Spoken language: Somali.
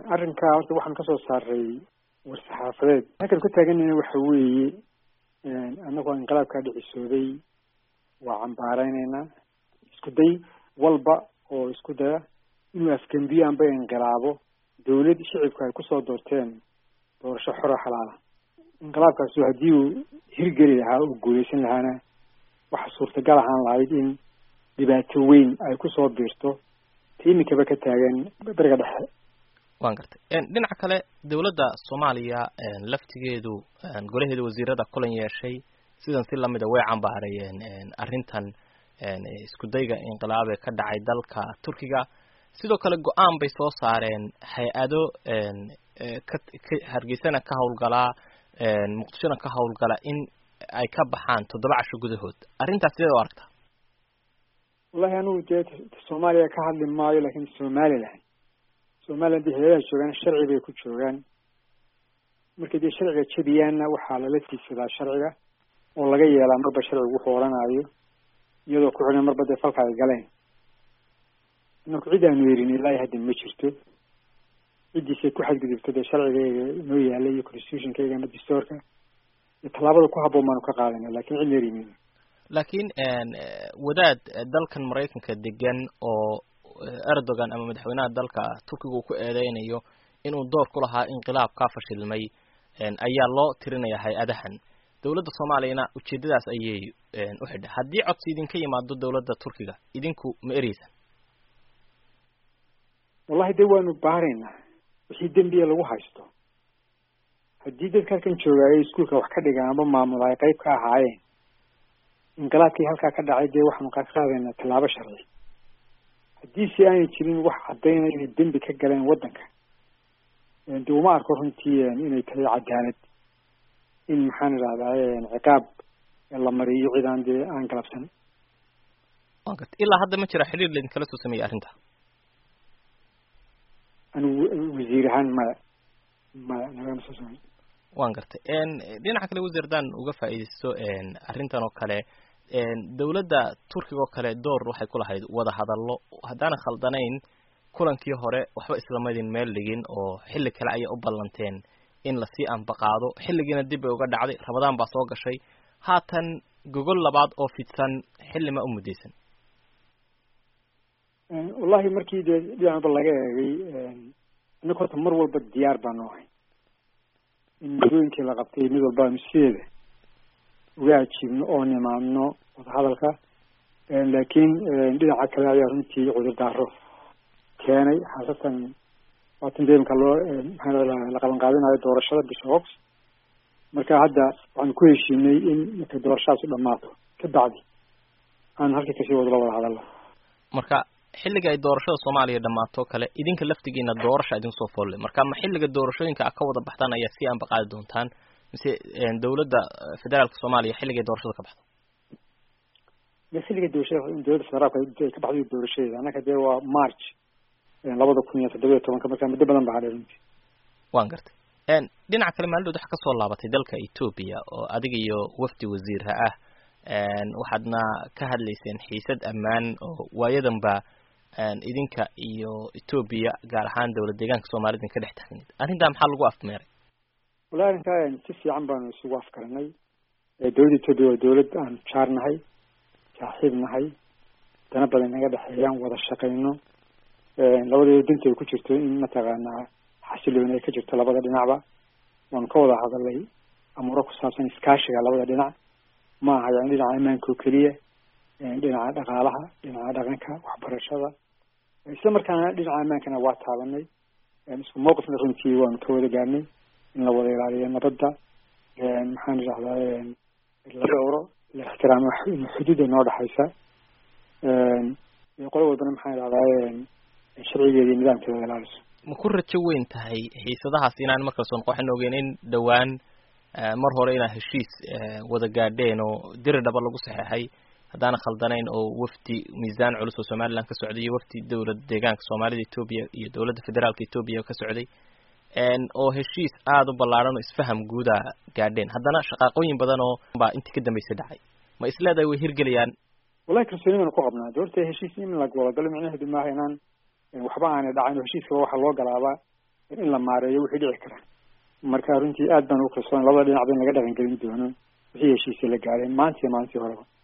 arrinkaa horta waxaan kasoo saaray war-saxaafadeed halkan ku taaganayna waxa weeye annagoo inqilaabkaa dhicisooday waa cambaareyneyna isku day walba oo isku daya inuu afgembiyo amba inqilaabo dawlad shicibka ay kusoo doorteen doorasho xoro xalaala inqilaabkaasi haddii uu hirgeli lahaa oo guuleysan lahaana waxa suurtagal ahaan lahayd in dhibaato weyn ay kusoo biirto ta imikaba ka taagan beriga dhexe wan gartay dhinaca kale dawladda soomaaliya laftigeedu golaheeda wasiirada kulan yeeshay sidan si lamida way cambaareeyeen arrintan isku dayga inqilaab ee ka dhacay dalka turkiga sidoo kale go-aan bay soo saareen hay-ado ka ka hargeysana ka hawlgalaa muqdishona ka hawlgala in ay ka baxaan toddoba casho gudahood arrintaas sideed u aragtaa wallahi anugu dee soomaaliya ka hadli maayo lakin somaliland somaliland dee hayadaha joogaan sharci bay ku joogaan markay dee sharciga jebiyaanna waxaa lala tiigsadaa sharciga oo laga yeelaa marba sharcigu wuxuu odhanaayo iyadoo ku xidhan marba dee falka ay galeen inaku cid aanu yerin ilaahi hadda ma jirto ciddiisay ku xadgudubto dee sharcigayga inoo yaala iyo constitutionkayga ama dastoorka iyo tallaabada ku habboon baanu ka qaadana lakin cid yeerimin laakiin wadaad dalkan maraykanka degan oo erdogan ama madaxweynaha dalka turkiga uu ku eedeynayo inuu door ku lahaa inqilaab kaa fashilmay ayaa loo tirinaya hay-adahan dawladda soomaaliyana ujeedadaas ayay u xidha haddii codsi idinka yimaado dawladda turkiga idinku ma ereysan wallahi de waanu baaraynaa wixii dembiya lagu haysto haddii dadka halkan joogaayo iskuolka wax ka dhigaan amba maamula ay qayb ka ahaayeen inqilaabkii halkaa ka dhacay dee waxaanu ka qaadaynaa tallaabo sharci haddii si aanay jirin wax caddaynaya inay dembi ka galeen waddanka de uma arko runtii inay tahay cadaalad in maxaan idhahdaa ciqaab la mariyo cid aan dee aan galabsan wa garta ilaa hadda ma jira xiriir laidinkala soo sameeyey arrinta anigu wasiir ahaan maya maya nagama soo samey wan gartay dhinaca kale wasiir haddaan uga faa'iidaysto arrintan oo kale dawladda turkiga oo kale door waxay ku lahayd wada hadallo haddaana khaldanayn kulankii hore waxba islamadin meel dhigin oo xilli kale ayay u ballanteen in lasii anbaqaado xilligiina dib bay uga dhacday ramadaan baa soo gashay haatan gogol labaad oo fidsan xilli ma u muddaysan wallahi markii dee dhinacba laga eegay inaka horta mar walba diyaar baanu ahay in muddooyinkii la qabtay mid walba aanu sideeda uga ajiibno oo nimaadno wadahadalka laakiin dhinaca kale ayaa runtii cudurdaaro keenay khaasatan waatan deemka loo maxaa la qaban qaadinayo doorashada bisha ox marka hadda waxaanu ku heshiinay in markay doorashadaasi dhamaato ka bacdi aanu halkii kasii wadlo wada hadallo marka xilliga ay doorashada soomaaliya dhammaato kale idinka laftigiina doorasha idin soo foolle marka ma xilliga doorashooyinka a ka wada baxdaan ayaa si aanba qaadi doontaan mise dawladda federaalka soomaaliya xilligay doorashada ka baxdo ma xilliga doorashada dowladda federaalka ay ka baxday doorashadeeda annaka dee waa march labada kun iyo toddoba iyo tobanka marka muddo badan ba hadhay runtii wan gartay dhinaca kale maalidhood waxa kasoo laabatay dalka etoobiya oo adiga iyo wafdi wasiirha ah waxaadna ka hadlayseen xiisad ammaan oo waayadanba idinka iyo etoobiya gaar ahaan dawlad deegaanka soomaalida idin ka dhex taagneed arrintaa maxaa lagu afmeeray wallahi arrintaa si fiican baanu isugu afkaranay dawladda etoobiya waa dawlad aan jaar nahay saaxiib nahay dana badan naga dhexeeyaan wada shaqayno labadeeda dinta ay ku jirto in mataqaanaa xasilooni ay ka jirto labada dhinacba waanu ka wada hadalay amuuro ku saabsan iskaashiga labada dhinac ma aha yani dhinaca ammaanka oo keliya dhinaca dhaqaalaha dhinaca dhaqanka waxbarashada isla markaana dhinaca ammaankana waa taabanay isku mawqifna runtii waanu ka wada gaarnay in la wada ilaaliyo nabadda maxaan idhahdaa la dhowro la ixtiraamo xuduudda noo dhexaysa qolo walbana maxaan idhahdaa sharcigeeda iyo nidaamkeeda ilaaliso ma ku rajo weyn tahay xiisadahaas inaan markale soo noqoxin ogeyn in dhowaan mar hore inaad heshiis wada gaadheen oo diri dhaba lagu saxeexay haddaana khaldanayn oo wafdi miisaan culus oo somaliland ka socday iyo wafdi dawlad deegaanka soomaalida etoobiya iyo dawladda federaalka etoobiya ka socday oo heshiis aada u ballaadhan oo isfaham guuda gaadheen haddana shaqaaqooyin badan oo baa intii ka dambeysay dhacay ma isleedahay way hirgelayaan wallahi kalsooni baanu ku qabnaa doorta heshiis in la wadagalo micnaheedu maaha inaan waxba aanay dhacin heshiiskaba waxaa loo galaabaa in la maareeyo wixii dhici kara marka runtii aad baan ugu kalsoon labada dhinac ba in laga dhaqangelin doono wixii heshiisya la gaareen maanta iyo maalintii horeba